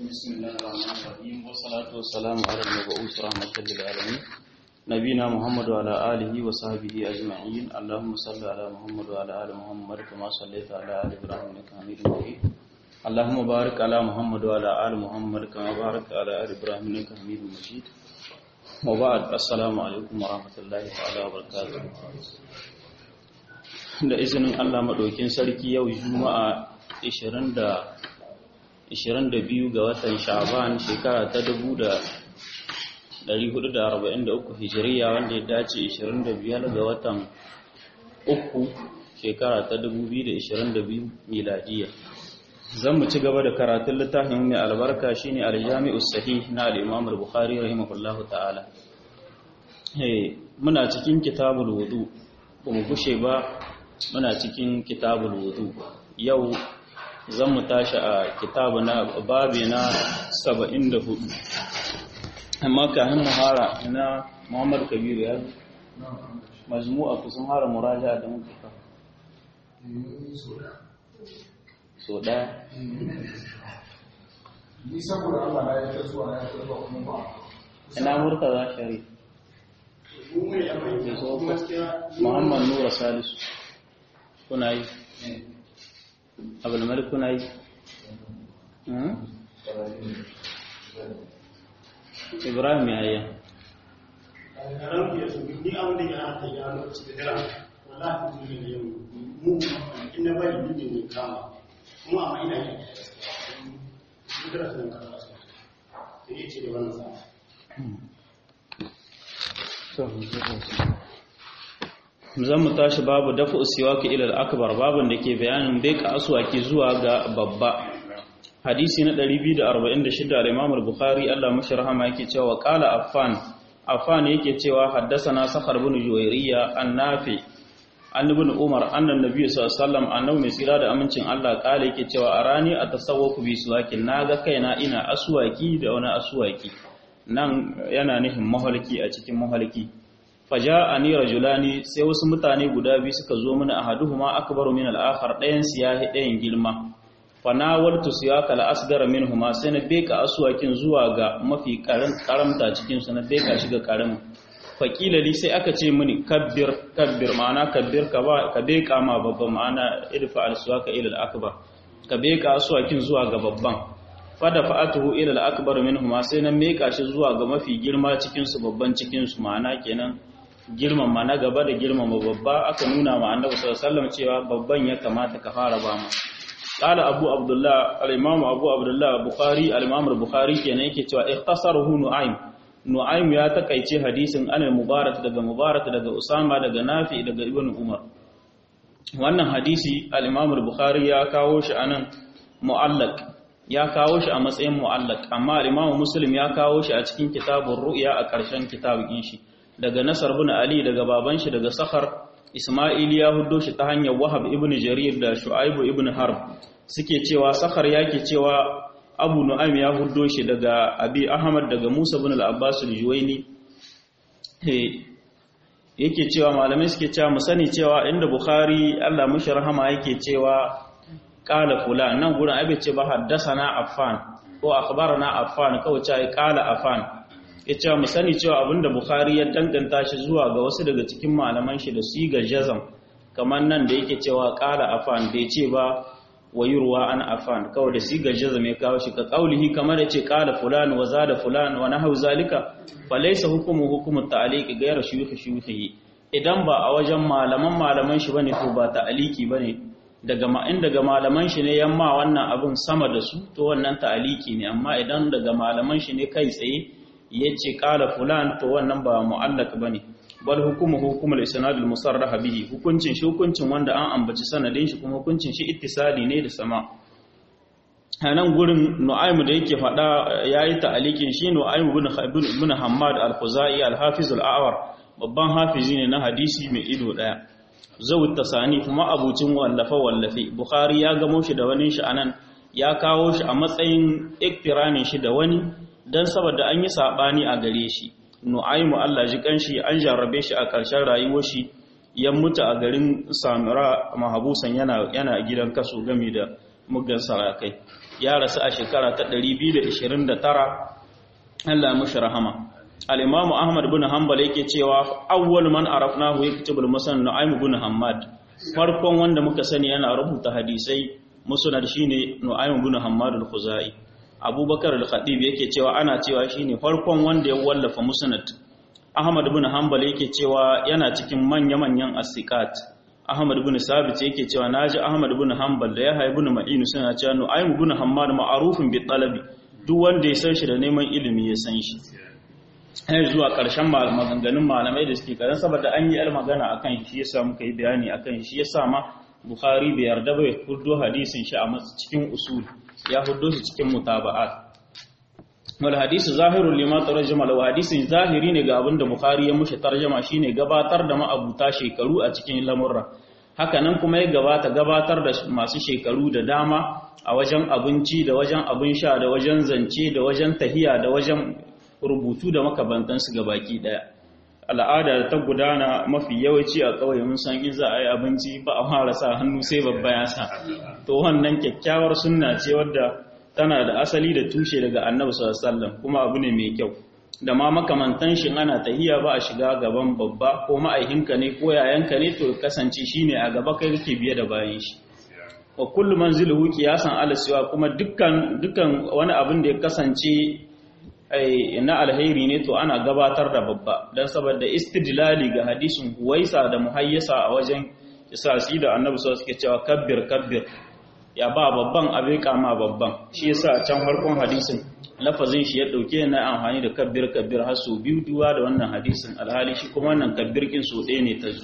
بسم الله الرحمن الرحيم والصلاة والسلام على المبعوث رحمة للعالمين نبينا محمد وعلى آله وصحبه أجمعين اللهم صل على محمد وعلى آل محمد كما صليت على آل إبراهيم إنك حميد مجيد اللهم بارك على محمد وعلى آل محمد كما باركت على آل إبراهيم إنك حميد مجيد وبعد السلام عليكم ورحمة الله تعالى وبركاته da izinin Allah maɗaukin sarki yau juma'a 22 ga watan sha'ban shekara ta 1443 hijiriya wanda ya dace 25 ga watan uku shekara ta 2022 miladiya zan mu ci gaba da karatun littafin mai albarka shine aljami'us sahih na al-imam al-bukhari rahimahullahu ta'ala muna cikin kitabul wudu ba mu gushe ba muna cikin kitabul wudu yau zan mu tashi a kitabu na babi na 74 amma kafin muhara na Muhammad Kabiru ya majmu'a kusan hara muraja da muka fa so da ni saboda Allah na ya zuwa ya zuwa kuma ba ina murtaza shari Muhammad Nura Salisu kuna yi abulmalik kuna yi ibrahim ya yi ni abin da ya hata ya lokaci da dara wallahi tun da yau mu in na bari ni ne kama kuma amma ina yi duk da sun kama su sai ya ce da wannan sa zan mu tashi babu dafa usiwaki ilal akbar babun da ke bayanin bai ka aswaki zuwa ga babba hadisi na 246 al-imam al-bukhari Allah mashi rahama yake cewa qala affan affan yake cewa haddathana sakhar ibn juwayriya an-nafi an ibn umar annan nabiy sallallahu alaihi wasallam annabi mai tsira da amincin Allah kala yake cewa arani atasawwaku bi suwaki naga kaina ina aswaki da wani aswaki nan yana nufin mahalki a cikin mahalki faja'ani rajulani sai wasu mutane guda biyu suka zo mana ahaduhuma akbaru min al-akhar dayan siyahi dayan girma fanawaltu siyaka al-asgara minhuma sai na beka aswakin zuwa ga mafi karamta cikin su na beka shi ga karamin faqila li sai aka ce mini kabbir kabbir ma'ana kabbir ka ba ka beka ma babban ma'ana idfa al-suwaka ila al-akbar ka beka aswakin zuwa ga babban fada fa'atuhu ila al-akbar minhuma sai na meka shi zuwa ga mafi girma cikin su babban cikin su ma'ana kenan girmama na gaba da girmama babba aka nuna ma annabi sallallahu alaihi wasallam cewa babban ya kamata ka fara ba mu qala abu abdullah al-imam abu abdullah bukhari al-imam al-bukhari kenan yake cewa ikhtasaruhu nu'aym nu'aym ya takaice hadisin an mubarak daga mubarak daga usama daga nafi daga ibn umar wannan hadisi al-imam al-bukhari ya kawo shi anan mu'allaq ya kawo shi a matsayin mu'allaq amma al-imam muslim ya kawo shi a cikin kitabur ru'ya a ƙarshen kitabin shi daga Nasar bin Ali daga baban shi daga Sakhar Isma'il ya huddo shi ta hanyar Wahab ibn Jarir da Shu'aib ibn Harb suke cewa Sakhar yake cewa Abu Nu'aym ya huddo shi daga Abi Ahmad daga Musa ibn al-Abbas al-Juwayni yake cewa malamai suke cewa mu sani cewa inda Bukhari Allah mushi rahama yake cewa qala fulan nan gurin abe ce ba haddasana Affan ko akhbarana Affan kawai ce qala Affan ya ce mu sani cewa abinda Bukhari ya danganta shi zuwa ga wasu daga cikin malaman shi da siga jazam kamar nan da yake cewa qala afan bai ce ba wayurwa an afan kawai da siga jazam ya kawo shi ka kaulihi kamar da ce qala fulan wa zada fulan wa nahu zalika fa laysa hukumu hukumu ta'liq ghayra shuyukh shuyukhi idan ba a wajen malaman malaman shi bane to ba ta'aliki bane daga ma in daga malaman shi ne yamma wannan abun sama da su to wannan ta'aliki ne amma idan daga malaman shi ne kai tsaye yace qala fulan to wannan ba mu'allaq bane bal hukumu hukumul isnad al musarrah bihi hukuncin shi hukuncin wanda an ambaci sanadin shi kuma hukuncin shi ittisali ne da sama hanan gurin nu'aym da yake fada yayi ta'alikin shi nu'aym ibn ibn hammad al-khuzai al-hafiz al-a'war babban hafizi ne na hadisi mai ido daya zawut tasani kuma abucin wallafa wallafi bukhari ya gamo shi da wani shi anan ya kawo shi a matsayin iktiranin shi da wani don saboda an yi saɓani a gare shi nu'aimu Allah ji kanshi an jarrabe shi a ƙarshen rayuwar shi ya mutu a garin samira mahabusan yana yana gidan kaso game da muggan sarakai ya rasu a shekara ta 229 Allah mushi rahama al-Imam Ahmad ibn Hanbal yake cewa awwal man arafnahu yaktubul musnad Nu'aym ibn Hammad farkon wanda muka sani yana rubuta hadisai musnad shine Nu'aym ibn Hammad al-Khuzai Abubakar al-Khatib yake cewa ana cewa shine farkon wanda ya wallafa musnad Ahmad ibn Hanbal yake cewa yana cikin manya-manyan asiqat Ahmad ibn Sabit yake cewa naji Ahmad ibn Hanbal da Yahya ibn Ma'in suna cewa Nu'aym ibn Hammad ma'arufun bi talabi duk wanda ya san shi da neman ilimi ya san shi har zuwa ƙarshen maganganun malamai da suke kadan saboda an yi yar magana akan shi yasa muka yi bayani akan shi yasa ma Bukhari bai yarda ba ya huddo hadisin shi a cikin usul ya huddo shi cikin mutaba'at wal hadisu zahirun lima tarjama law hadisin zahiri ne ga abinda Bukhari ya mushi tarjama shine gabatar da ma'abuta shekaru a cikin lamurra hakanan kuma ya gabata gabatar da masu shekaru da dama a wajen abinci da wajen abin sha da wajen zance da wajen tahiya da wajen rubutu da makabantansu ga baki daya al'ada ta gudana mafi yawanci a ƙauye mun san in za a yi abinci ba a fara sa hannu sai babba ya sa to wannan kyakkyawar sunna ce wadda tana da asali da tushe daga annabi sallallahu alaihi wasallam kuma abu ne mai kyau da ma makamantan shi ana tahiya ba a shiga gaban babba ko ma'aihinka ne ko yayanka ne to kasance shine a gaba kai kake biye da bayan shi wa kullu manziluhu qiyasan ala siwa kuma dukkan dukkan wani abin da ya kasance na alheri ne to ana gabatar da babba dan saboda istidlali ga hadisin huwaisa da muhayyasa a wajen isasi da annabi sallallahu alaihi cewa kabbir kabbir ya ba babban abin kama babban shi yasa can farkon hadisin lafazin shi ya dauke na amfani da kabbir kabbir har su biyu duwa da wannan hadisin alhali shi kuma wannan kabbir kin so ɗaya ne ta zu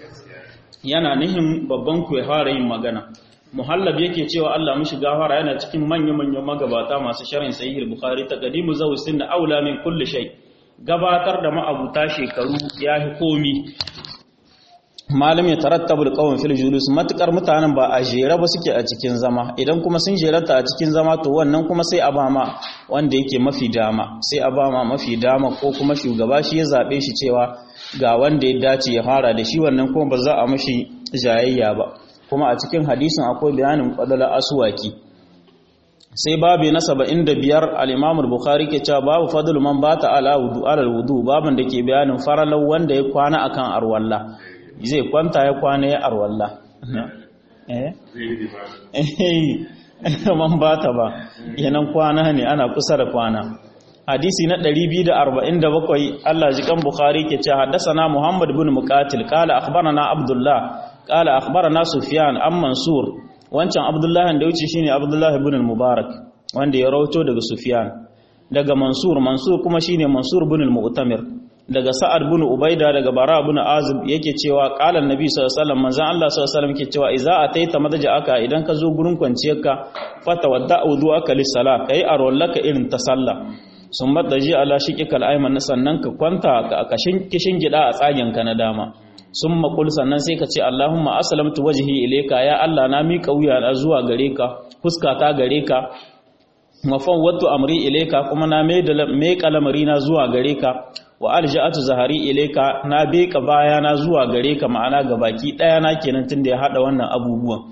yana nihin babban ku ya fara yin magana muhallab yake cewa Allah mishi gafara yana cikin manya-manyan magabata masu sharin sahih bukhari taqdimu zawi sunna aula min kulli shay gabatar da ma'abuta shekaru yahi komi malam ya tarattabu alqawm fil julus matukar mutanen ba a jere ba suke a cikin zama idan kuma sun jerata a cikin zama to wannan kuma sai a bama wanda yake mafi dama sai a bama mafi dama ko kuma shugaba shi ya zabe shi cewa ga wanda ya dace ya fara da shi wannan kuma ba za a mashi jayayya ba kuma a cikin hadisin akwai bayanin qadala aswaki sai babu na 75 al-Imam al-Bukhari ke cewa babu fadlu man bata ala wudu ala wudu babun da ke bayanin faralau wanda ya kwana akan arwalla zai kwanta ya kwana ya arwalla eh man bata ba yanan kwana ne ana kusa da kwana hadisi na 247 Allah jikan Bukhari ke cewa haddathana Muhammad ibn Muqatil qala akhbarana Abdullah qala akhbarana Sufyan an Mansur wancan Abdullah da wuce shine Abdullah ibn al-Mubarak wanda ya rawato daga Sufyan daga Mansur Mansur kuma shine Mansur ibn al-Mu'tamir daga Sa'ad ibn Ubaida daga Bara ibn Azib yake cewa qala annabi sallallahu alaihi wasallam manzon Allah sallallahu alaihi wasallam yake cewa idza ataita madja'aka idan ka zo gurin kwanciyarka fatawadda wudu'aka lis-salat kai arwallaka irin ta sallah sun madaji ala shiqikal ayman sannan ka kwanta ka kishin gida a tsagenka na dama sun makul sannan sai ka ce Allahumma aslamtu wajhi ilayka ya Allah na miƙa wuya na zuwa gare ka fuskata gare ka mafawwatu amri ilayka kuma na mai kalamari na zuwa gare ka wa alja'atu zahari ilayka na beka baya na zuwa gare ka ma'ana ga baki daya na kenan tunda ya hada wannan abubuwan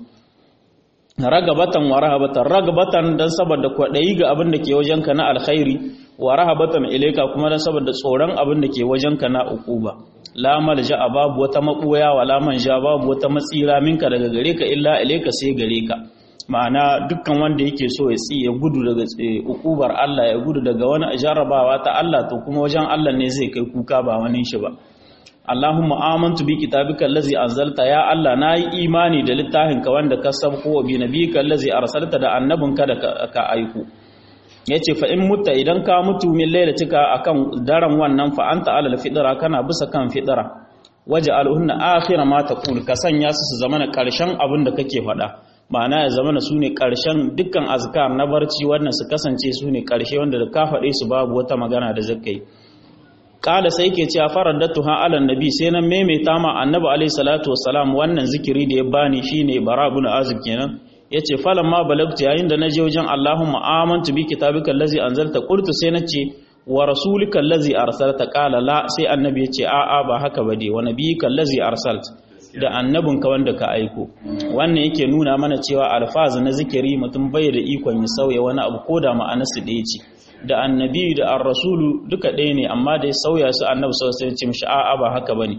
ragabatan wa rahabatan ragabatan dan saboda kwadayi ga abin da ke wajenka na alkhairi wa rahabatan ilayka kuma dan saboda tsoron abin da ke wajenka na ukuba la malja babu wata mabuya wa la manja babu wata matsira minka daga gare ka illa ilayka sai gare ka ma'ana dukkan wanda yake so ya tsi ya gudu daga ukubar Allah ya gudu daga wani jarabawa ta Allah to kuma wajen Allah ne zai kai kuka ba wani shi ba Allahumma amantu bi kitabika allazi anzalta ya Allah nayi imani da littafinka wanda ka sabko wa bi nabiyika allazi arsalta da annabinka da ka aiko yace fa in mutta idan ka mutu min lailatika akan daren wannan fa anta alal fidra kana bisa kan fidra waj'alhunna akhira ma taqul ka sanya su su zamana karshen abin da kake faɗa ma'ana ya zamana su ne karshen dukkan azkar na barci wannan su kasance su ne karshe wanda da ka faɗe su babu wata magana da zakai kala sai ke cewa faraddatu ha ala nabi sai nan maimaita ma annabi alaihi salatu wassalam wannan zikiri da ya bani shine bara ibn azib kenan yace falan ma balagtu yayin da naje wajen Allahumma amantu bi kitabika allazi anzalta qultu sai nace wa rasulika allazi arsalta qala la sai annabi yace a a ba haka ba dai wa nabiyika allazi arsalta da annabinka wanda ka aiko wannan yake nuna mana cewa alfazu na zikiri mutum bai da ikon ya sauya wani abu ko da ma'anarsu ɗaya ce da annabi da ar-rasulu duka ɗaya ne amma da ya sauya su annabi sallallahu alaihi wasallam ce a'a ba haka bane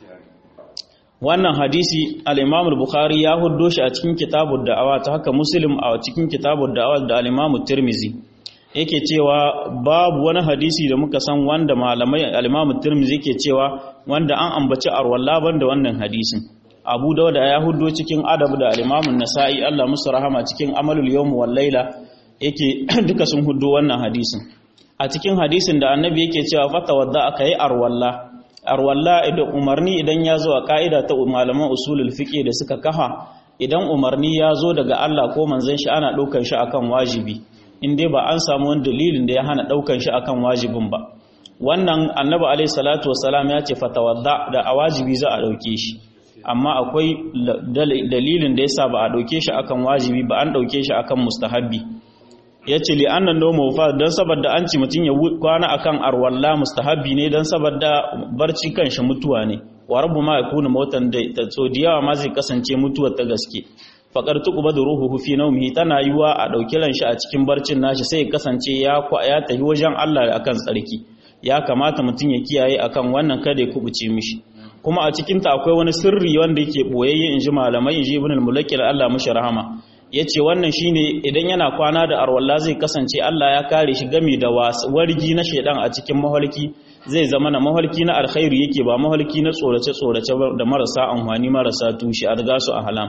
wannan hadisi al-Imam al-Bukhari ya huddo shi a cikin kitabud da'awa ta haka Muslim a cikin kitabud da'awa da al-Imam Tirmidhi yake cewa babu wani hadisi da muka san wanda malamai al-Imam Tirmidhi yake cewa wanda an ambaci arwalla banda wannan hadisin Abu Dawud ya huddo cikin adab da al-Imam An-Nasa'i Allah musu rahama cikin Amalul Yawm wal Layla yake duka sun huddo wannan hadisin a cikin hadisin da annabi yake cewa fatawadda aka yi arwalla arwalla idan umarni idan ya zo a ka'ida ta malaman usulul fiqh da suka kafa idan umarni ya zo daga Allah ko manzon shi ana daukan shi akan wajibi in dai ba an samu wani dalilin da ya hana daukan shi akan wajibin ba wannan annabi alaihi salatu wassalam ya ce fatawadda da a wajibi za a dauke shi amma akwai dalilin da yasa ba a dauke shi akan wajibi ba an dauke shi akan mustahabbi ya ce li annan nomo fa don saboda an ci mutum ya kwana akan arwalla mustahabbi ne don saboda barci kanshi mutuwa ne wa rabu ma yakuna mautan da ta tsodiyawa ma zai kasance mutuwar ta gaske faqar tuqba da ruhu fi nawmihi tana yiwa a dauki ran shi a cikin barcin nashi sai ya kasance ya ya tafi wajen Allah akan tsarki ya kamata mutum ya kiyaye akan wannan kada ya kubuce mishi kuma a cikin ta akwai wani sirri wanda yake boyayye inji malamai inji ibn al-mulakil Allah mushi rahama ya ce wannan shine idan yana kwana da arwalla zai kasance Allah ya kare shi gami da wargi na shaidan a cikin mahalki zai zama na mahalki na alkhairu yake ba mahalki na tsorace-tsorace da marasa amfani marasa tushe a riga su a halam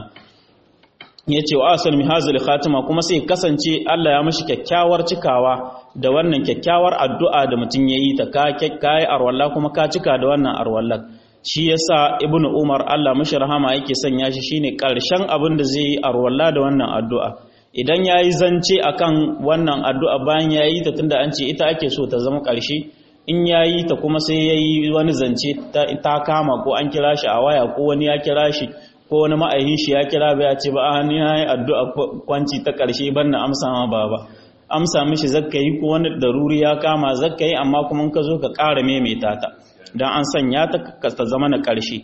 ya ce wa asal mihazil khatima kuma sai kasance Allah ya mashi kyakkyawar cikawa da wannan kyakkyawar addu'a da mutum ya yi ta ka yi arwalla kuma ka cika da wannan arwallar shi yasa ibn umar Allah mashi rahama yake sanya shi shine karshen abin da zai yi arwalla da wannan addu'a idan yayi zance akan wannan addu'a bayan yayi ta tunda an ce ita ake so ta zama karshe in yayi ta kuma sai yayi wani zance ta kama ko an kira shi a waya ko wani ya kira shi ko wani ma'aihin shi ya kira ba ya ce ba a ni yayi addu'a kwanci ta karshe ban na amsa ma baba amsa mishi zakka yi ko wani daruri ya kama zakka yi amma kuma ka zo ka ƙara maimaita ta don an sanya ta ta zama na ƙarshe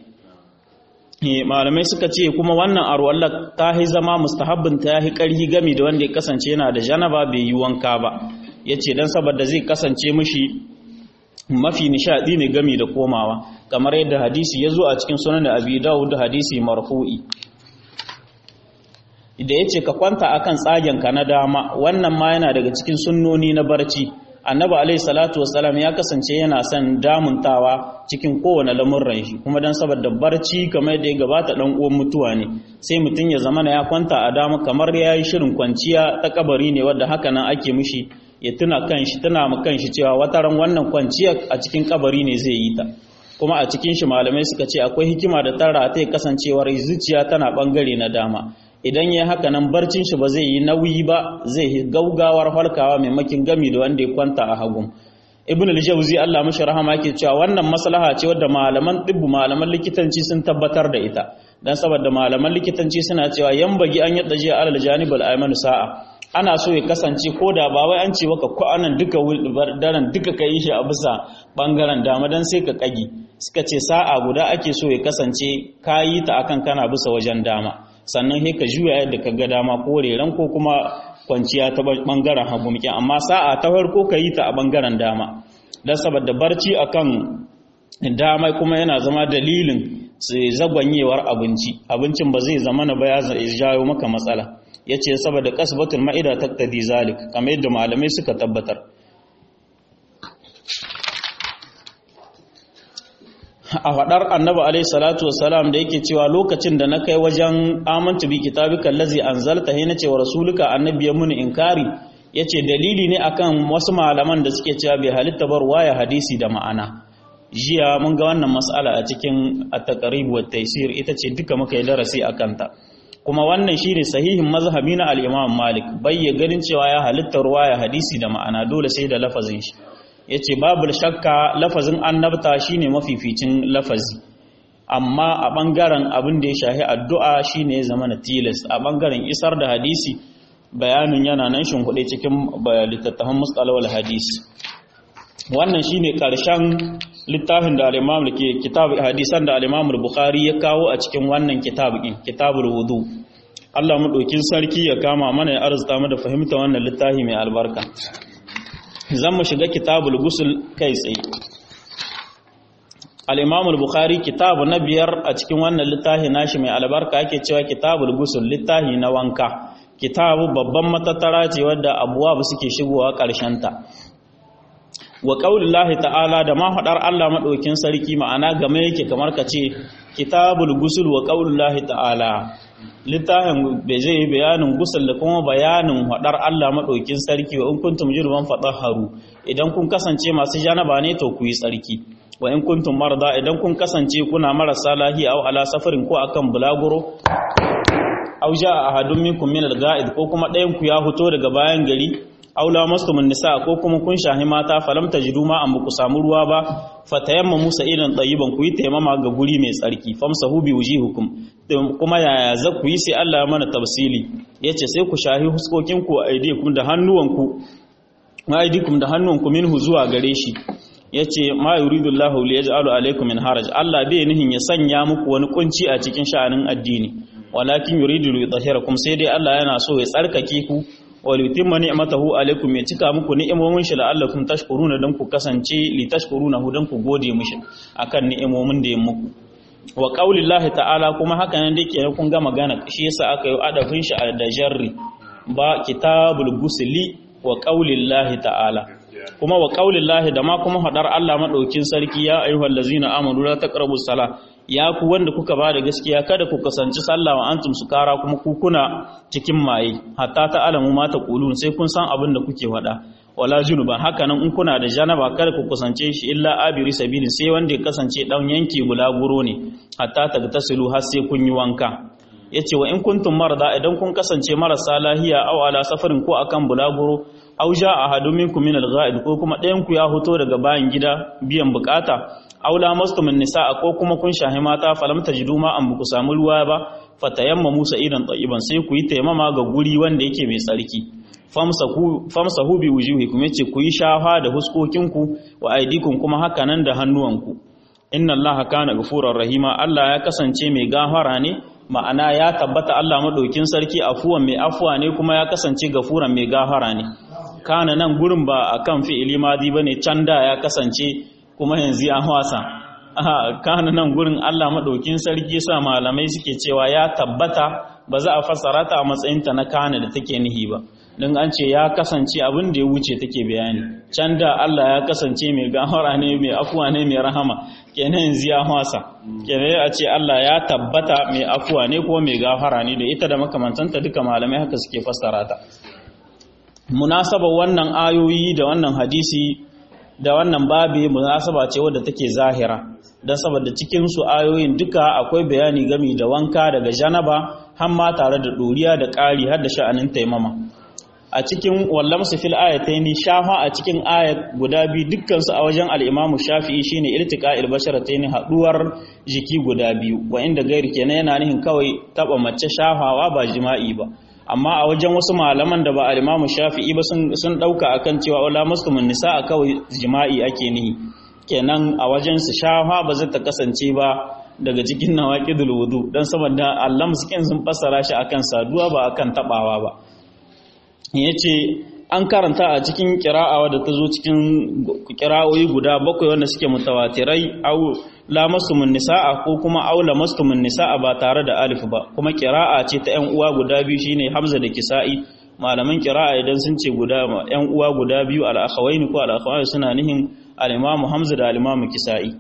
malamai suka ce kuma wannan arwallar ta yi zama mustahabbin ta yi ƙarhi gami da wanda ya kasance yana da janaba bai yi wanka ba ya ce don saboda zai kasance mashi mafi nishaɗi ne gami da komawa kamar yadda hadisi ya zo a cikin sunan abi dawud da hadisi marfu'i da ya ce ka kwanta akan tsagenka na dama wannan ma yana daga cikin sunnoni na barci annabi alaihi salatu wassalam ya kasance yana son damuntawa cikin kowane lamurran shi kuma dan saboda barci kamar da ya gabata dan uwan mutuwa ne sai mutum ya zama ya kwanta a dama kamar ya yi shirin kwanciya ta kabari ne wadda haka nan ake mishi ya tuna kanshi tuna mu kanshi cewa wata ran wannan kwanciya a cikin kabari ne zai yi ta kuma a cikin shi malamai suka ce akwai hikima da tara ta kasancewar zuciya tana bangare na dama idan ya haka nan barcin shi ba zai yi nauyi ba zai yi gaugawar halkawa maimakin gami da wanda ya kwanta a hagun ibn al-jawzi Allah mashi rahama yake cewa wannan maslaha ce wadda malaman tibbu malaman likitanci sun tabbatar da ita dan saboda malaman likitanci suna cewa yambagi an yadda jiya alal janibal aymanu sa'a ana so ya kasance ko da ba wai an ce maka ko anan duka daren duka ka yi shi a bisa bangaren dama dan sai ka kagi suka ce sa'a guda ake so ya kasance ka yi ta akan kana bisa wajen dama sannan sai ka juya yadda ka ga dama ko reran ko kuma kwanciya ta bangaren hagu muke amma sa'a ta farko ka yi ta a bangaren dama don saboda barci akan dama kuma yana zama dalilin zagwanyewar abinci abincin ba zai zama na baya jawo maka matsala ya ce saboda kasbatul ma'ida taktadi zalik kamar yadda malamai suka tabbatar a faɗar annabi alaihi salatu wasalam da yake cewa lokacin da na kai wajen amantu bi kitabika allazi anzalta he nace wa rasuluka annabi ya muni inkari yace dalili ne akan wasu malaman da suke cewa bai halitta bar waya hadisi da ma'ana jiya mun ga wannan mas'ala a cikin at-taqrib wa taysir ita ce duka muka yi darasi akan ta kuma wannan shine sahihin mazhabi na al-Imam Malik bayya ganin cewa ya halitta ruwaya hadisi da ma'ana dole sai da lafazin shi ya ce babu shakka lafazin annabta shine mafificin lafazi amma a ɓangaren abin da ya shahi addu'a shine ya zama na tilas a ɓangaren isar da hadisi bayanin yana nan shimfiɗe cikin littattafan mustalawar hadisi wannan shine ƙarshen littafin da al-imam ke kitab hadisan da al-imam bukhari ya kawo a cikin wannan kitab din kitabul wudu Allah mu dokin sarki ya kama mana ya arzuta mu da fahimta wannan littafi mai albarka zan mu shiga kitabul gusul kai tsaye al-imam al-bukhari kitabu na biyar a cikin wannan littafi nashi mai albarka ake cewa kitabul gusul littafi na wanka kitabu babban matattara ce wadda abuwa suke shigowa ƙarshen ta wa qaulillahi ta'ala da ma fadar Allah madaukin sarki ma'ana game yake kamar ka ce kitabul gusul wa qaulillahi ta'ala littafin bai zai yi bayanin gusul da kuma bayanin fadar Allah madaukin sarki wa in kuntum jirban haru idan kun kasance masu janaba ne to ku yi tsarki wa in kuntum marda idan kun kasance kuna marasa lahi aw ala safarin ko akan bulaguro aw jaa ahadun minkum min al-ga'id ko kuma ɗayan ku ya fito daga bayan gari aw lamastumun nisa ko kuma kun shahi mata falam tajidu ma an ku samu ruwa ba fatayamma musa ilan tayyiban ku yi taimama ga guri mai tsarki famsahu bi wujihukum kuma yaya za ku yi sai Allah ya mana tafsili yace sai ku shahi huskokin ku aidikum da hannuwanku aidikum da hannuwanku minhu zuwa gare shi yace ma yuridullahu li yaj'alu alaykum min haraj Allah bai nihin ya sanya muku wani kunci a cikin sha'anin addini walakin yuridu li yutahhirakum sai dai Allah yana so ya tsarkake ku wa li yutimma ni'matahu alaykum ya cika muku ni'imomin shi la'allakum tashkuruna dan ku kasance li tashkuruna hu dan ku gode mishi akan ni'imomin da ya muku wa qaulillahi ta'ala kuma haka nan dai kenan kun ga magana shi yasa aka yi adafin shi da jarri ba kitabul gusli wa qaulillahi ta'ala kuma wa qaulillahi da ma kuma hadar Allah madaukin sarki ya ayyuhal ladzina amanu la taqrabus sala ya ku wanda kuka bada gaskiya kada ku kasance sallah wa antum sukara kuma ku kuna cikin maye hatta ta alamu ma ta qulun sai kun san abin da kuke faɗa wala junuban haka nan in kuna da janaba kada ku kasance shi illa abiri sabilin sai wanda ya kasance dan yanki bulaguro ne hatta tagtasilu har sai kun yi wanka yace wa in kuntum marda idan kun kasance marasa lahiya aw ala safarin ko akan bulaguro aw jaa ahadun minkum min al-ghaid ko kuma ɗayan ku ya hoto daga bayan gida biyan bukata aw lamastum an-nisaa ko kuma kun shahi mata falam tajidu ma an ku samu ruwa ba fatayamma musa idan tayyiban sai ku yi taimama ga guri wanda yake mai tsarki famsahu famsahu bi wujuhikum yace ku yi shafa da huskokinku wa aidikum kuma haka nan da hannuwanku inna allaha kana ghafurur rahima Allah ya kasance mai gafara ne ma'ana ya tabbata Allah madaukin sarki afuwan mai afuwa ne kuma ya kasance gafuran mai gafara ne kana nan gurin ba akan fi'ili madi bane can da ya kasance kuma yanzu an wasa kana nan gurin Allah madaukin sarki sa malamai suke cewa ya tabbata ba za a fassara ta a matsayin ta na kana da take nihi ba don an ce ya kasance abin da ya wuce take bayani can da Allah ya kasance mai gafara ne mai afuwa ne mai rahama kenan yanzu ya wasa kenan a ce Allah ya tabbata mai afuwa ne ko mai gafara ne da ita da makamantanta duka malamai haka suke fassara ta munasaba wannan ayoyi da wannan hadisi da wannan babi munasaba ce wadda take zahira don saboda cikin su ayoyin duka akwai bayani gami da wanka daga janaba har ma tare da doriya da ƙari har da sha'anin taimama a cikin wallamsu fil ayataini shafa a cikin ayat guda biyu dukkansu a wajen al-Imam Shafi'i shine iltiqa'il basharataini haduwar jiki guda biyu wa inda gairi kenan yana nihin kawai taba mace shafawa ba jima'i ba amma a wajen wasu malaman da ba al-Imam Shafi'i ba sun sun dauka akan cewa wala muslimin nisa kawai jima'i ake nihi kenan a wajen su shafa ba zai ta kasance ba daga cikin nawaqidul wudu dan saboda Allah muskin sun fassara shi akan saduwa ba akan tabawa ba ya ce an karanta a cikin kira'awa da ta zo cikin kira'o'i guda bakwai wanda suke mutawatirai au lamastumun nisa'a ko kuma au lamastumun nisa'a ba tare da alif ba kuma kira'a ce ta yan uwa guda biyu shine hamza da kisa'i malaman kira'a idan sun ce guda yan uwa guda biyu al-akhawaini ko al suna nihin al-imamu hamza da al-imamu kisa'i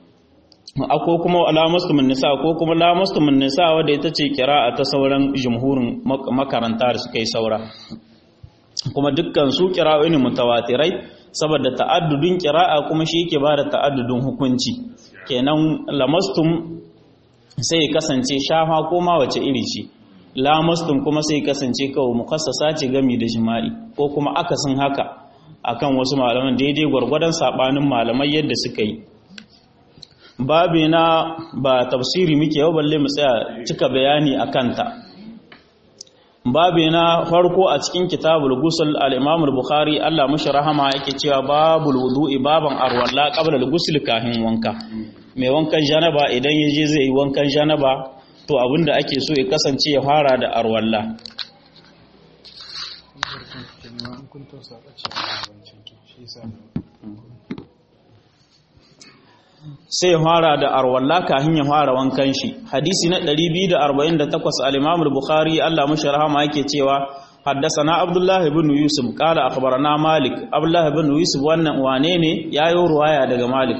ko kuma lamastumin nisa ko kuma lamastumin nisa wadda ita ce kira'a ta sauran jumhurin makaranta da suka yi saura kuma dukkan su kira'o'i ne mutawatirai saboda ta'addudin kira'a kuma shi yake ba da ta'addudin hukunci kenan lamastum sai kasance shafa ko ma wace iri ce lamastum kuma sai kasance kawai mukassasa ce gami da jima'i ko kuma akasin haka akan wasu malaman daidai gwargwadon sabanin malamai yadda suka yi babi na ba tafsiri muke yau balle mu tsaya cika bayani a kanta babu na farko a cikin kitabul gusul al-imam al-bukhari Allah mushi rahama yake cewa babul wudu'i baban arwalla qabla al-ghusl kahin wanka mai wankan janaba idan yaje zai yi wankan janaba to abinda ake so ya kasance ya fara da arwalla sai fara da arwalla kafin ya fara wankan shi hadisi na 248 al-Imam al-Bukhari Allah mashi rahama yake cewa haddathana Abdullah ibn Yusuf qala akhbarana Malik Abdullah ibn Yusuf wannan wane ne yayo ruwaya daga Malik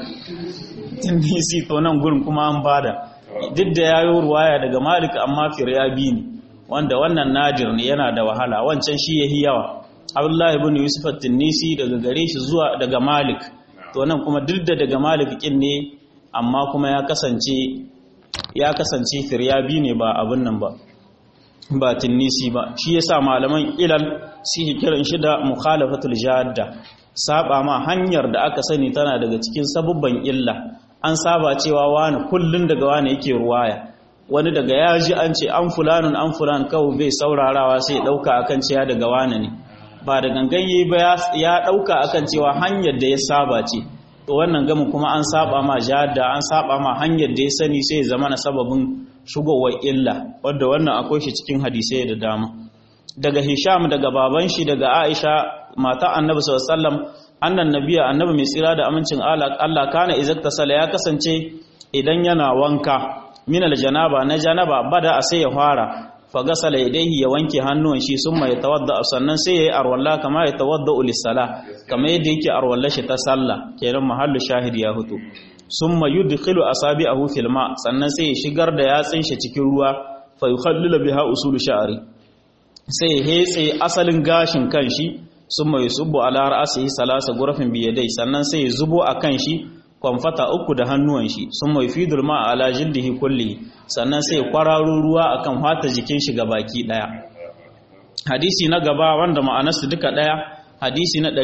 tindisi to nan gurin kuma an bada duk da yayo ruwaya daga Malik amma firyabi ne wanda wannan nadir ne yana da wahala wancan shi yahi yawa Abdullah ibn Yusuf at-Tinisi daga gare shi zuwa daga Malik to nan kuma duk da daga Malik kin ne amma kuma ya kasance ya kasance firyabi ne ba abin nan ba ba tinnisi ba shi yasa malaman ilal su kiran shi da mukhalafatul jadda saba ma hanyar da aka sani tana daga cikin sabubban illa an saba cewa wani kullun daga wani yake ruwaya wani daga ya ji an ce an fulanun an fulan kawai bai saurarawa sai ya dauka akan cewa daga wani ne ba da gangan yi ba ya dauka akan cewa hanyar da ya saba ce to wannan gamin kuma an saba ma jada an saba ma hanyar da ya sani sai zama na sababin shigowar illa wadda wannan akwai shi cikin hadisai da dama daga hisham daga baban shi daga aisha mata annabi sallallahu alaihi wasallam annan nabiya annabi mai tsira da amincin Allah kana izakta sala ya kasance idan yana wanka min aljanaba na janaba bada a sai ya fara fagasala yadayhi ya wanke hannuwan shi summa ya tawadda sannan sai yayi arwalla kama ya tawadda ulisala kama yadda yake arwalla shi ta sallah kenan mahallu shahid ya hutu summa yudkhilu asabi'ahu fil ma sannan sai ya shigar da yatsin shi cikin ruwa fa yukhallilu biha usul sha'ri sai ya hetse asalin gashin kanshi summa yusubbu ala ra'sihi salasa gurafin biyadai sannan sai ya zubo akan shi kwamfata uku da hannuwan shi sun mai fidul ma ala jildihi kulli sannan sai kwararo ruwa akan fata jikin shi baki daya hadisi na gaba wanda ma'anarsu duka daya hadisi na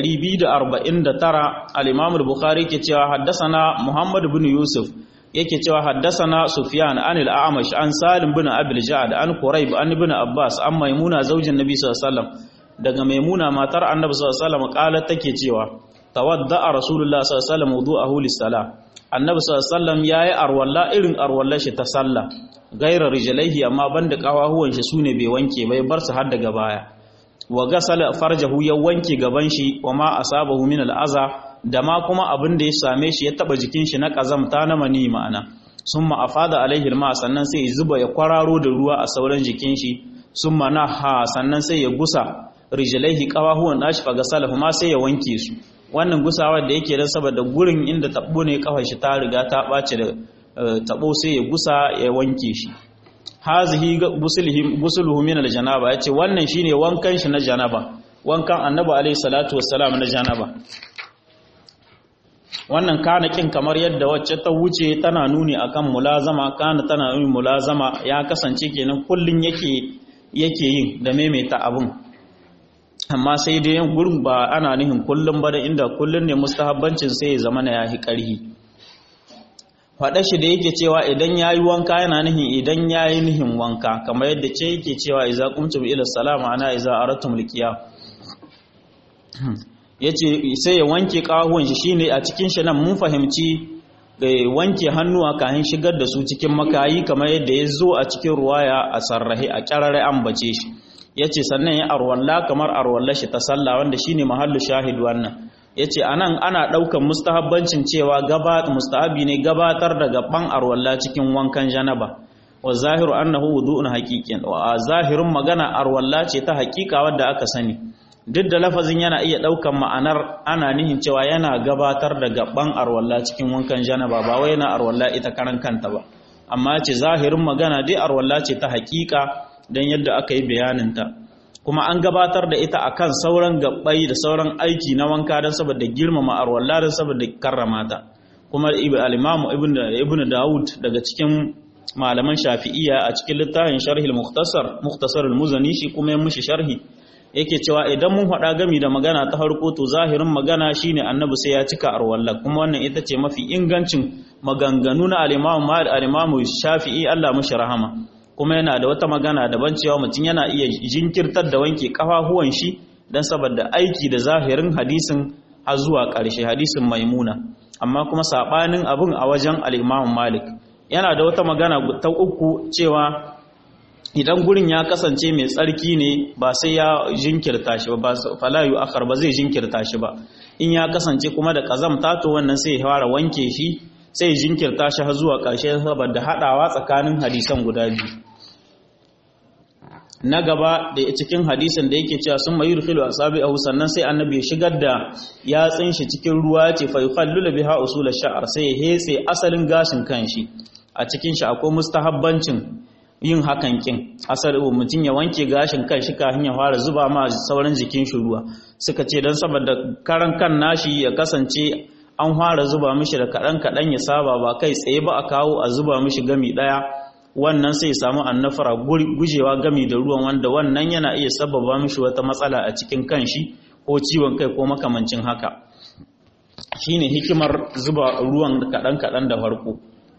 249 al-Imam al-Bukhari ke cewa haddasana Muhammad ibn Yusuf yake cewa haddasana Sufyan an al-A'mash an Salim bin Abil Ja'd an Quraib an ibn Abbas an Maimuna zaujin Nabi sallallahu alaihi wasallam daga Maimuna matar Annabi sallallahu alaihi wasallam qalat take cewa tawadda'a rasulullah sallallahu alaihi wasallam wudu'ahu lis-salah annabi sallallahu alaihi wasallam yayi arwalla irin arwallar shi ta sallah gaira rijlaihi amma banda kawahuwan shi sune bai wanke bai bar su har daga baya wa gasala farjahu ya wanke gaban shi wa ma asabahu min al-aza da ma kuma abin da ya same shi ya taba jikin shi na kazamta na mani ma'ana summa afada alaihi ma sannan sai ya zuba ya kwararo da ruwa a sauran jikin shi summa naha sannan sai ya gusa rijlaihi kawahuwan nashi fa gasala ma sai ya wanke su wannan gusawa da yake don saboda gurin inda tabo ne kafar shi ta riga ta ɓace da tabo sai ya gusa ya wanke shi hazihi gusuluhu min aljanaba yace wannan shine wankan shi na janaba wankan annabi alayhi salatu wassalam na janaba wannan kana kin kamar yadda wacce ta wuce tana nuni akan mulazama kana tana nuni mulazama ya kasance kenan kullun yake yake yin da maimaita abun amma sai dai yin gurin ba ana nihin kullum ba da inda kullum ne mustahabbancin sai ya zama na yahi ƙarhi faɗa shi da yake cewa idan ya yi wanka yana nihin idan ya yi nihin wanka kamar yadda ce yake cewa iza kumtum ila salama ana iza aratum likiya ya ce sai ya wanke ƙahuwan shi shine a cikin shi nan mun fahimci wanke hannuwa kayan shigar da su cikin makayi kamar yadda ya zo a cikin ruwaya a sarrahe a ƙyararre an bace shi ya ce sannan ya arwalla kamar arwalla shi ta sallah wanda shine mahallu shahid wannan ya ce anan ana ɗaukan mustahabbancin cewa mustahabi ne gabatar da gaban arwalla cikin wankan janaba wa zahiru annahu wudu'un haqiqin wa zahirin magana arwalla ce ta haƙiƙa wadda aka sani duk da lafazin yana iya ɗaukan ma'anar ana nihin cewa yana gabatar da gaban arwalla cikin wankan janaba ba wai yana arwalla ita karan kanta ba amma ce zahirin magana dai arwalla ce ta haƙiƙa don yadda aka yi bayaninta kuma an gabatar da ita akan sauran gabbai da sauran aiki na wanka don saboda girmama arwalla don saboda karrama ta kuma al-imamu ibn Dawud daga cikin malaman shafi'iyya a cikin littafin sharhi al-mukhtasar mukhtasar al-muzani shi kuma ya mushi sharhi yake cewa idan mun faɗa gami da magana ta harko to zahirin magana shine annabi sai ya cika arwalla kuma wannan ita ce mafi ingancin maganganu na al-imamu al-imamu shafi'i Allah mushi rahama kuma yana da wata magana daban cewa mutum yana iya jinkirtar da wanke kafafuwan shi dan saboda aiki da zahirin hadisin har zuwa ƙarshe hadisin maimuna amma kuma sabanin abun a wajen al-Imam Malik yana da wata magana ta uku cewa idan gurin ya kasance mai tsarki ne ba sai ya jinkirta shi ba falayu akhar ba zai jinkirta shi ba in ya kasance kuma da kazamta to wannan sai ya fara wanke shi sai jinkirta shi har zuwa ƙarshe saboda hadawa tsakanin hadisan guda biyu na gaba da cikin hadisin da yake cewa sun mayu rufilu a sabi a sannan sai annabi ya shigar da yatsin shi cikin ruwa ce fa yukhallulu biha usul ash-sha'r sai ya hetse asalin gashin kanshi a cikin shi akwai mustahabbancin yin hakan kin asali mutum ya wanke gashin kan shi kafin ya fara zuba ma sauran jikin shi ruwa suka ce dan saboda karan kan nashi ya kasance an fara zuba mishi da kadan kadan ya saba ba kai tsaye ba a kawo a zuba mishi gami daya wannan sai samu annafara gujewa gami da ruwan wanda wannan yana iya sababa mishi wata matsala a cikin kanshi ko ciwon kai ko makamancin haka shine hikimar zuba ruwan kadan kadan da farko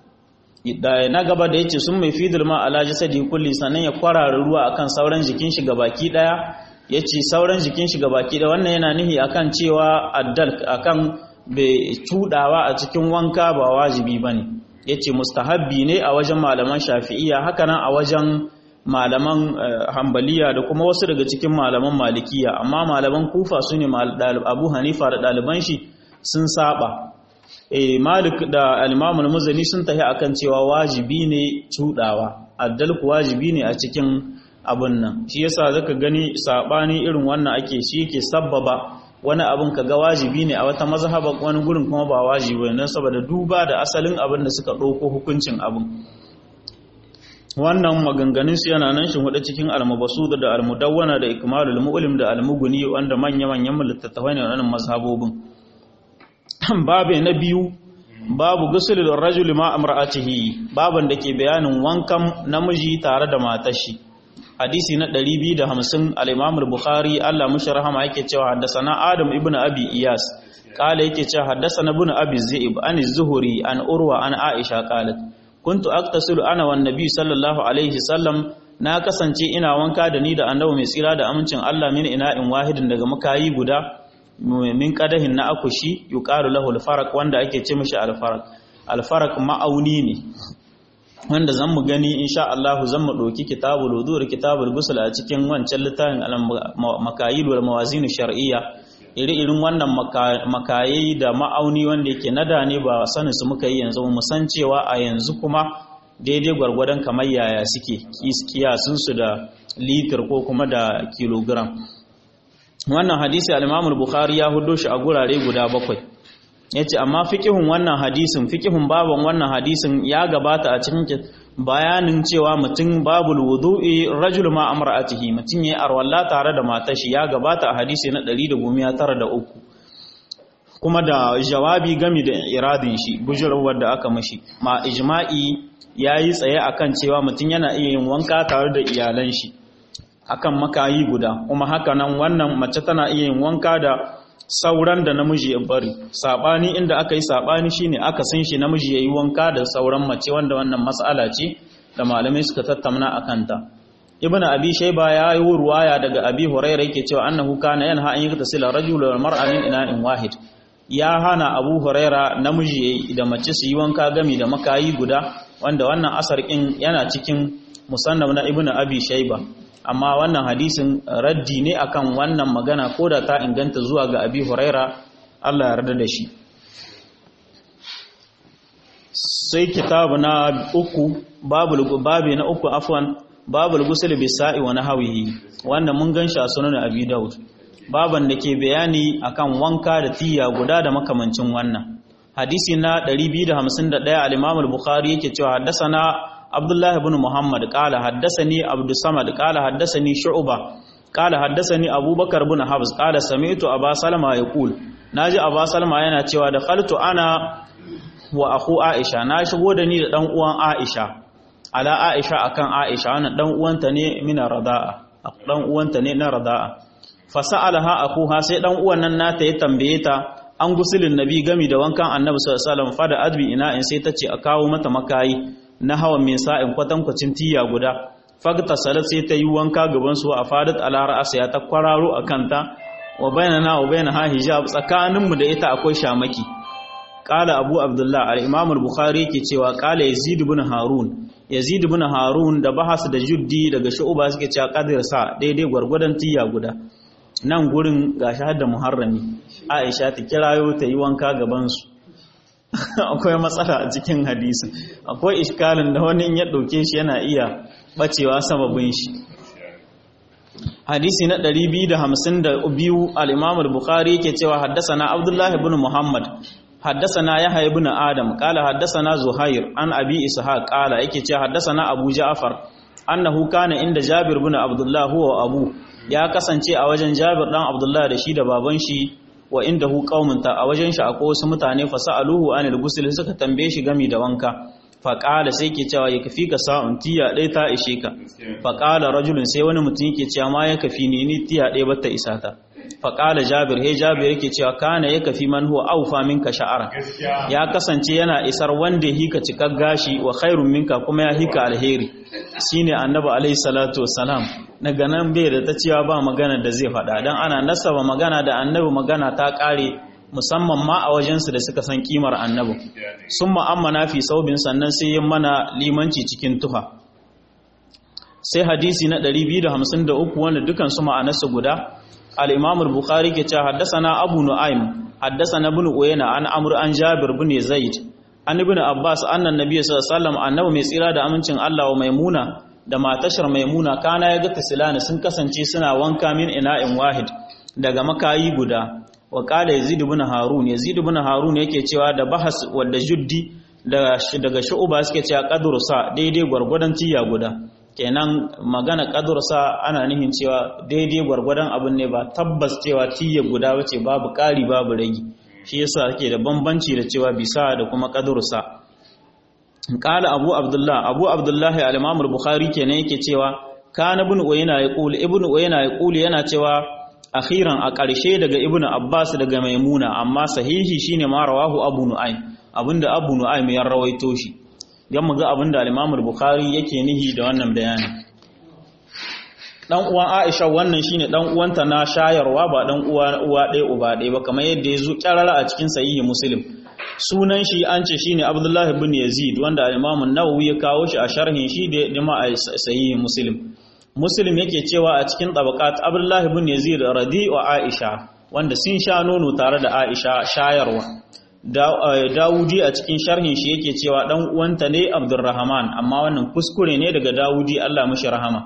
da na gaba da yace sun mai fidil ma ala jasadi kulli sannan ya kwarara ruwa akan sauran jikin shi gabaki daya yace sauran jikin shi gabaki daya wannan yana nihi akan cewa addal akan bai cudawa a cikin wanka ba wajibi bane yace mustahabbi ne a wajen malaman shafi'iyya haka nan a wajen malaman hambaliya da kuma wasu daga cikin malaman malikiya amma malaman kufa su ne abu hanifa da ɗaliban shi sun saba eh malik da al-imam al-muzani sun tafi akan cewa wajibi ne cudawa addalku wajibi ne a cikin abun nan shi yasa zaka gani sabani irin wannan ake shi yake sabbaba wani abin ka ga wajibi ne a wata mazhaba wani gurin kuma ba wajibi ne saboda duba da asalin abin da suka ɗauko hukuncin abin wannan maganganun su yana nan shi hudu cikin almabasud da almudawwana da ikmalul mu'lim da almuguni wanda manya manyan littattafai ne wannan mazhabobin babe na biyu babu gusulul rajuli ma amra'atihi baban da ke bayanin wankan namiji tare da matar shi hadisi na 250 al-Imam al-Bukhari Allah mushi rahama yake cewa haddathana Adam ibn Abi Iyas kala yake cewa haddathana ibn Abi Zaib an az-Zuhri an Urwa an Aisha qalat kuntu aktasilu ana wan nabi sallallahu alaihi sallam na kasance ina wanka da ni da annabi mai tsira da amincin Allah min ina'in wahidin daga makayi guda min qadahin na akushi yuqalu lahu al-faraq wanda ake ce mishi al-faraq al-faraq ma'auni ne wanda zan mu gani insha Allah zan mu ɗauki kitabul wudu da kitabul ghusl a cikin wancan littafin al-makayil wal mawazin shar'iyya iri-irin wannan makayi da ma'auni wanda yake nada ne ba sanin su muka yi yanzu mu san cewa a yanzu kuma daidai gwargwadon kamar yaya suke kiyasun su da litir ko kuma da kilogram wannan hadisi al-Imam al-Bukhari ya hudo shi a gurare guda bakwai ya ce amma fikihun wannan hadisin fikihun baban wannan hadisin ya gabata a cikin bayanin cewa mutum babul wudu'i rajul ma amra'atihi mutum yayi arwalla tare da matar shi ya gabata a hadisi na 193 kuma da jawabi game da iradin shi bujurwar da aka mashi ma ijma'i yayi tsaye akan cewa mutum yana iya yin wanka tare da iyalan shi akan makayi guda kuma haka nan wannan mace tana iya yin wanka da sauran da namiji ya bari sabani inda aka yi sabani shine aka san shi namiji yayi wanka da sauran mace wanda wannan mas'ala ce da malamai suka tattauna akan ta ibn abi shayba ya yi ruwaya daga abi hurairah yake cewa annahu kana yanha an yaktasila rajul wal mar'a min ina'in wahid ya hana abu huraira namiji yayi da mace su yi wanka gami da makayi guda wanda wannan asar kin yana cikin musannaf na ibn abi shayba amma wannan hadisin raddi ne akan wannan magana ko da ta inganta zuwa ga abi huraira Allah ya yarda da shi sai kitabu na uku babul babi na uku afwan babul ghusl bisa'i wa nahwihi wannan mun ganshi a sunan abi daud baban da ke bayani akan wanka da tiya guda da makamancin wannan hadisi na 251 al-imam al-bukhari yake cewa haddathana عبد الله بن محمد قال حدثني عبد الصمد قال حدثني شعبة قال حدثني أبو بكر بن حفص قال سمعت أبا سلمة يقول ناجي أبا سلمة yana cewa da khaltu ana wa akhu Aisha na shigo da ni da dan uwan Aisha ala Aisha akan Aisha wannan dan uwanta ne mina rada'a dan uwanta ne na rada'a fasalaha akuha sai dan uwan nan nata ya tambaye ta an gusulin nabi gami da wankan annabi sallallahu alaihi wasallam fada adbi ina in sai tace a kawo mata makayi na hawan min sa'in kwatankwacin tiya guda fagta salat sai ta yi wanka gaban su a fadat ala ra'asa ya ta kwararo a kanta wa bainana wa bainaha hijab tsakaninmu da ita akwai shamaki qala abu abdullah al-imam al-bukhari yake cewa qala yazid ibn harun yazid ibn harun da bahas da juddi daga shu'ba suke cewa qadir sa daidai gwargwadon tiya guda nan gurin gashi har da muharrami aisha ta kirayo ta yi wanka gaban su akwai matsala a cikin hadisin akwai iskalin da wani in ya dauke shi yana iya bacewa sababin shi hadisi na 252 al-imam al-bukhari yake cewa haddathana abdullah ibn muhammad haddathana yahya ibn adam qala haddathana zuhair an abi ishaq qala yake cewa haddathana abu ja'far annahu kana inda jabir ibn abdullah huwa abu ya kasance a wajen jabir dan abdullah da shi da baban shi wa indahu qaumun ta a wajen shi akwai wasu mutane fasaluhu anil ghusl suka tambaye shi gami da wanka faƙala sai ke cewa ya kafi ka sa'un tiya ɗaya ta ishe ka faƙala rajulun sai wani mutum yake cewa ma ya kafi ni ni tiya ɗaya bata isa ta faƙala jabir he jabir yake cewa kana ya kafi man huwa aufa minka sha'ara ya kasance yana isar wanda hika cikar gashi wa khairun minka kuma ya hika alheri shine annabi alaihi salatu wassalam daga nan bai da ta cewa ba magana da zai faɗa dan ana nasaba magana da annabi magana ta ƙare musamman ma a wajensu da suka san kimar annabi sun ma'ammana fi saubin sannan sai yin mana limanci cikin tuha sai hadisi na 253 wanda dukan su ma'anarsu guda al-imam al-bukhari ke cewa haddasana abu nu'aym haddasana ibn uyayna an amr an jabir ibn zaid an ibn abbas annan nabiy sallallahu alaihi wasallam annabi mai tsira da amincin Allah wa maimuna da matashar maimuna kana ya ga tasilana sun kasance suna wanka min ina'in wahid daga makayi guda wa kala yazid ibn harun yazid ibn harun yake cewa da bahas wadda juddi daga shu'uba suke cewa qadru sa daidai gwargwadon tiya guda kenan magana qadru sa ana nihin cewa daidai gwargwadon abin ne ba tabbas cewa tiya guda bace babu kari babu ragi shi yasa ake da bambanci da cewa bisa da kuma qadru sa qala abu abdullah abu abdullah al-imam al-bukhari kenan yake cewa kana ibn uyayna yaqul ibn uyayna yaqul yana cewa akhiran a ƙarshe daga ibn abbas daga maimuna amma sahihi shine ma rawahu abu nu'aym abinda abu nu'aym ya rawaito shi dan mu ga abinda al-imam al-bukhari yake nihi da wannan bayani dan uwan aisha wannan shine dan uwanta na shayarwa ba dan uwa uwa ɗaya uba ɗaya ba kamar yadda ya zo kyarara a cikin sahihi muslim sunan shi an ce shine abdullahi ibn yazid wanda al-imam an-nawawi ya kawo shi a sharhin shi da dima a sahihi muslim muslim yake cewa a cikin tabaqat abdullahi ibn yazid radi wa aisha wanda sun sha nono tare da aisha shayarwa dawudi a cikin sharhin shi yake cewa dan uwanta ne abdurrahman amma wannan kuskure ne daga dawudi Allah mishi rahama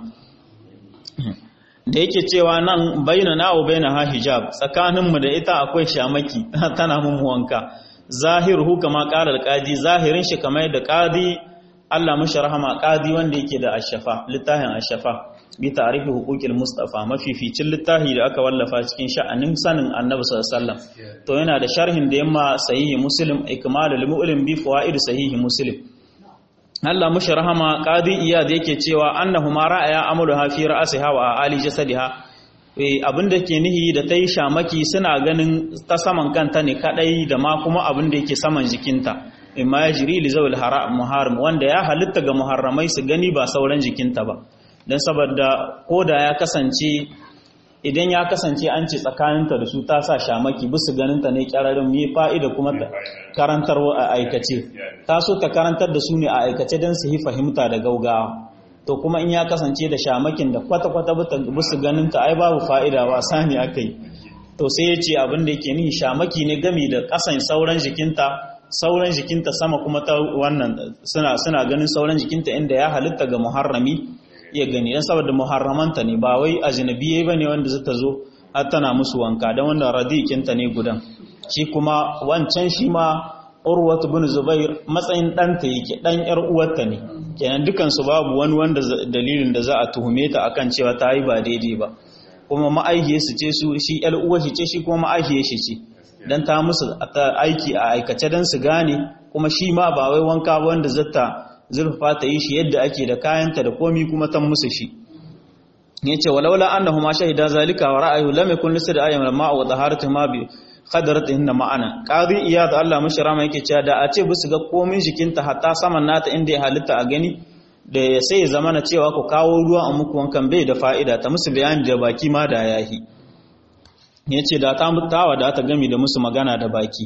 da yake cewa nan baina na wa baina ha hijab tsakaninmu da ita akwai shamaki tana mun wanka zahiruhu kama qala alqadi zahirin shi kamar da qadi Allah mishi rahama qadi wanda yake da ashafa littafin ashafa bi ta'rifi huquqil mustafa mafificin littafi da aka wallafa cikin sha'anin sanin annabi sallallahu alaihi wasallam to yana da sharhin da yamma sahihi muslim ikmalul mu'lim bi fawaid sahihi muslim Allah mushi rahama qadi iyad yake cewa annahuma ra'aya amalu ha fi ra'siha wa ali jasadiha abinda ke nihi da tayi shamaki suna ganin ta saman kanta ne kadai da ma kuma abinda yake saman jikinta imma yajri li zawil haram muharram wanda ya halitta ga muharramai su gani ba sauran jikinta ba dan saboda koda ya kasance idan ya kasance an ce tsakaninta da su ta sa shamaki bisu ganinta ne kyararin mai fa'ida kuma ta karantar a aikace ta so ta karantar da su ne a aikace don su yi fahimta da gaugawa to kuma in ya kasance da shamakin da kwata-kwata bisu ganinta ai babu fa'ida wasa ne aka yi to sai ya ce abin da yake nihi shamaki ne gami da ƙasan sauran jikinta sauran jikinta sama kuma ta wannan suna ganin sauran jikinta inda ya halitta ga muharrami iya gani dan saboda muharramanta ne ba wai ajnabiye bane wanda zata zo har tana musu wanka dan wanda radikinta ne gudan shi kuma wancan shi ma urwatu bin zubair matsayin ɗanta yake ɗan yar uwarta ne kenan dukan su babu wani wanda dalilin da za a tuhume ta akan cewa ta yi ba daidai ba kuma ma'aikiye su ce su shi yar uwar shi ce shi kuma ma'aikiye shi ce dan ta musu aiki a aikace dan su gane kuma shi ma ba wai wanka ba wanda zata zurfa ta yi shi yadda ake da kayanta da komi kuma tan musu shi yace walaula annahuma shahida zalika wa ra'ayu lam yakun lisad ayyam lamma wa taharatu ma bi qadarat inna ma'ana qadi iyad Allah mashi rama yake cewa da a ce bisu ga komin jikinta hatta saman nata inda ya halitta a gani da sai ya zama na cewa ku kawo ruwa a muku wankan bai da fa'ida ta musu bayani da baki ma da yahi yace da ta mutawa da ta gami da musu magana da baki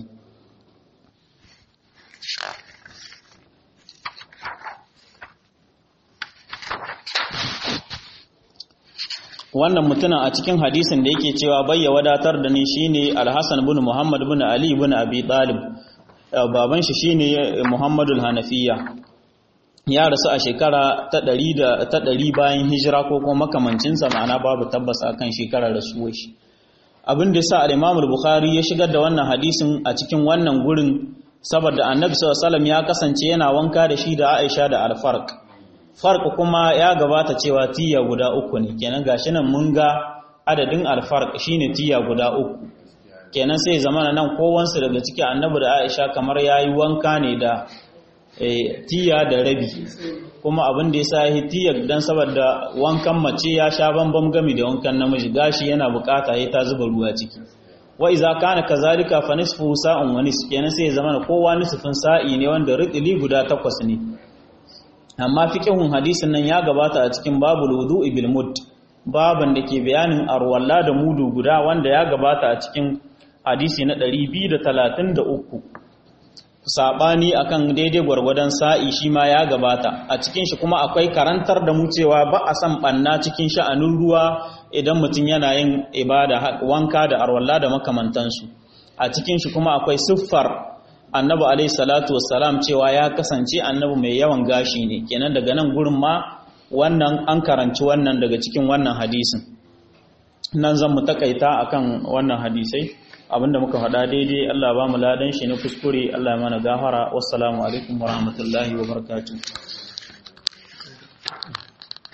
wannan mutumin a cikin hadisin da yake cewa bayya wadatar da ni shine Al-Hasan ibn Muhammad ibn Ali ibn Abi Talib baban shi shine Muhammadul Hanafiya ya rasu a shekara ta 100 da ta 100 bayan hijira ko kuma makamancin sa ma'ana babu tabbas akan shekarar rasuwar shi abin da yasa al-Imam al-Bukhari ya shigar da wannan hadisin a cikin wannan gurin saboda Annabi sallallahu alaihi wasallam ya kasance yana wanka da shi da Aisha da Al-Farq farq kuma ya gabata cewa tiya guda uku ne kenan gashi nan mun ga adadin alfarq shine tiya guda uku kenan sai zamana nan kowansu daga ciki annabi da Aisha kamar yayi wanka ne da tiya da rabi kuma abin da yasa yi tiya dan saboda wankan mace ya sha bambam gami da wankan namiji gashi yana bukata yayi ta zuba ruwa ciki wa iza kana kazalika fa nisfu sa'un wa nisf kenan sai zamana kowa nisfin sa'i ne wanda ridili guda takwas ne amma fiqhun hadisin nan ya gabata a cikin babul wudu'i bil mud baban da ke bayanin arwalla da mudu guda wanda ya gabata a cikin hadisi na 233 sabani akan daidai gwargwadon sa'i shi ma ya gabata a cikin shi kuma akwai karantar da mu cewa ba a san banna cikin sha'anin ruwa idan mutum yana yin ibada wanka da arwalla da makamantansu a cikin shi kuma akwai siffar annabi alaihi salatu wassalam cewa ya kasance annabi mai yawan gashi ne kenan daga nan gurin ma wannan an karanci wannan daga cikin wannan hadisin nan zan mu takaita akan wannan hadisai abinda muka faɗa daidai Allah ba mu ladan shi na kuskure Allah ya mana gafara wassalamu alaikum warahmatullahi wabarakatuh